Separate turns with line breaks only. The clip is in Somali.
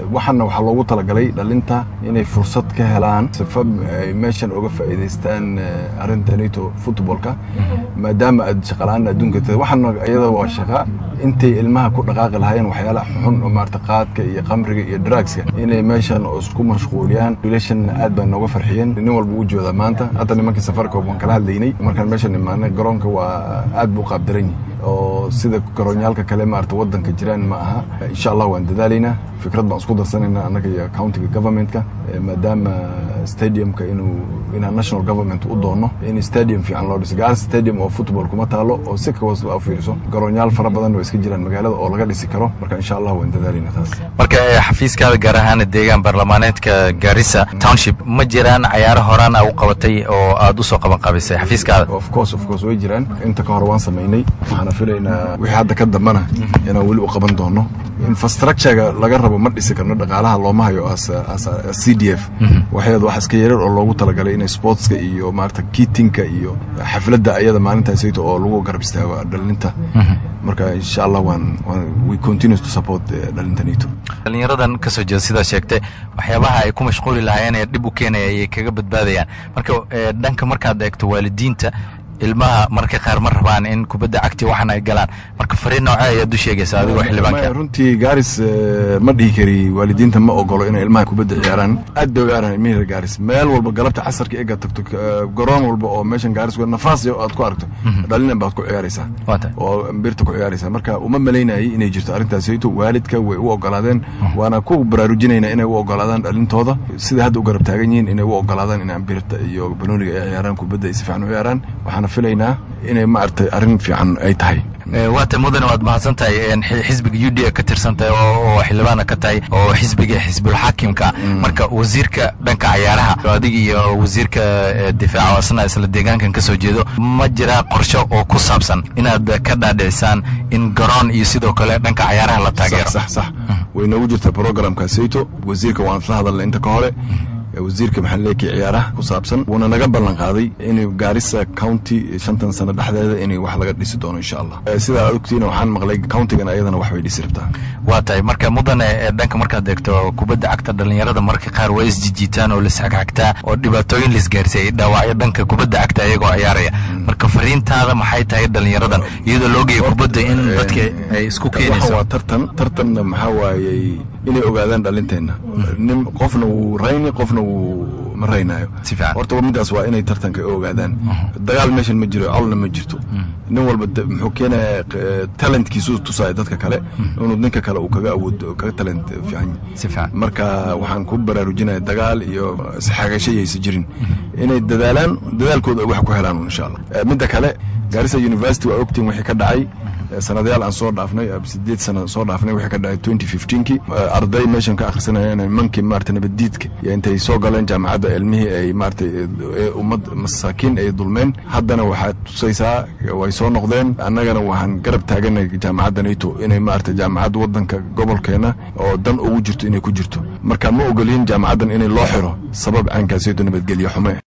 waxaana waxaa loogu talagalay dhalinta inay fursad ka helaan sifa ay meeshan uga faa'iidaystaan arrinta nato footballka maadaama aad shaqalaan adduunka tahay waxaana iyada waa shaqa intay ilmaha ku dhaqaaqi lahaayeen waxyaalaha xun oo maarata qaadka iyo qamriga iyo drugska inay meeshan isku mashquuliyaan wiilashan aad baa nooga farxiyeen nin walba u joodaa maanta hadda nimankii safarka waan kala hadlaynay markaan meeshan imaanay garoonka waa aad buu qaabdaran yahay oo sida garoonyaalka kale maarata wadanka jiraan ma aha insha allah waan dadaalaynaa fikrad baan isku darsanayna annaga iyo countiga governmentka maadaama stadiumka inuu inaan national government u doono in stadium fiican loo dhiso gaar stadium oo football kuma taalo oo si kawas u fiiriso garoonyaal fara badan oo iska jiraan magaalada oo laga dhisi karo marka insha allah waan dadaalayna taas
marka xafiiskaada gaar ahaan deegaan baarlamaaneedka garissa township ma jiraan cayaaro horaan a u qabatay oo aad usoo qaban qabisay xafiiskaada
of course of course way jiraan inta ka hore waan samaynay waxaana filaynaa wixii hadda ka dambana inaan weli u qaban doono infrastructurega laga rabo ma dhisi karno dhaqaalaha looma hayo as c d f waxyaad wax iska yarar oo loogu talagalay inay sportska iyo maarata kiitinka iyo xafladda ayada maalintaasayto oo lagu garab istaago dhalinta marka insha allah waan we continue to support dhalinta nato
dhalinyaradan ka soo jeeda sidaa sheegtay waxyaabaha ay ku mashquuli lahaayeen ee dhib u keenaya ayay kaga badbaadayaan marka dhanka markaad eegto waalidiinta ilmaha marka qaar ma rabaan in kubadda cagti waxan ay galaan marka fariin noocee ayaad u sheegaysa adigoo xildhibaanka
runtii gaaris ma dhihi kari waalidiinta ma ogolo inay ilmaha kubadda ciyaaraan aad bay ugaaraan ilmihira gaaris meel walba galabta casarka ega tagto garoon walba oo meeshan gaaris nafaas aad ku aragto dhalinan baad ku ciyaaraysaa oo birta ku ciyaaraysaa marka uma malaynayay inay jirto arrintaasayto waalidka way u ogolaadeen waana ku baraarujinaynaa inay u ogolaadaan dhalintooda sida hadda u garab taagan yihiin inay u ogolaadaan inaan birta iyo banooniga ay ciyaaraan kubadda ay si fiican u ciyaaraan waxaana filaynaa inay maaragtay arrin fiican ay tahay
waata mudane waad mahadsan tahay xisbiga u d a ka tirsan tahay oo xildhibaana ka tahay oo xisbiga xisbulxaakimka marka wasiirka dhanka cayaaraha adiga iyo wasiirka difaaca asna isla deegaankan ka soo jeedo ma jiraa qorshe oo ku saabsan inaad ka dhaadhicisaan in garoon iyo sidoo kale dhanka cayaaraha la taageero
sax sax way noogu jirtaa programka sayto wasiirka waan isla hadalnay inta ka hore wasiirka maxalleeki ciyaaraha ku saabsan wuuna naga ballan qaaday inuu gaarisa county shantan sano dhexdeeda inay wax laga dhisi doono insha allah sidaa aad ogtiina waxaan maqlay countigan ayadana wax bay dhisi rabtaa
waa tahay marka mudane dhanka markaad eegto kubadda cagta dhalinyarada marka qaar waa isjijiitaan oo lisxagxagtaa oo dhibaatooyin laisgaarsiiyay dhaawacyo dhanka kubadda cagta iyagoo ciyaaraya marka fariintaada maxay tahay dhalinyaradan iyadoo loogaya kubadda in dadka ay isku keenayso
waa tartan tartanna maxaa waayey inay ogaadaan dhalinteenna nin qofna wuu rayni qofna wuu ma raynaayo horta midaas waa inay tartanka ogaadaan dagaal meeshan ma jiro colna ma jirto nin walba muxuu keenaya talentkiisu tusaya dadka kale inuu ninka kale uu kaga awood kaga talent fiican marka waxaan ku baraarujinaya dagaal iyo isxagasho yaysa jirin inay dadaalaan dadaalkooda ay wax ku helaan insha allah midda kale gaarisa university waa ogtiin wixii ka dhacay sanadayaal aan soo dhaafnay sideed sana soo dhaafnay wixii ka dhacay twenty fifteenkii arday meeshan ka akhrisanayeen nimankii maarata nabaddiidka iyo intay soo galeen jaamacadda ilmihii ay maarata ummad masaakiin ay dulmeen haddana waxaad tusaysaa way soo noqdeen annagana waxaan garab taaganay jaamacadda nato inay maarata jaamacadda waddanka gobolkeena oo dan ugu jirto inay ku jirto marka ma ogolin jaamacaddan inay loo xiro sabab caankaasiydo nabadgelyo xume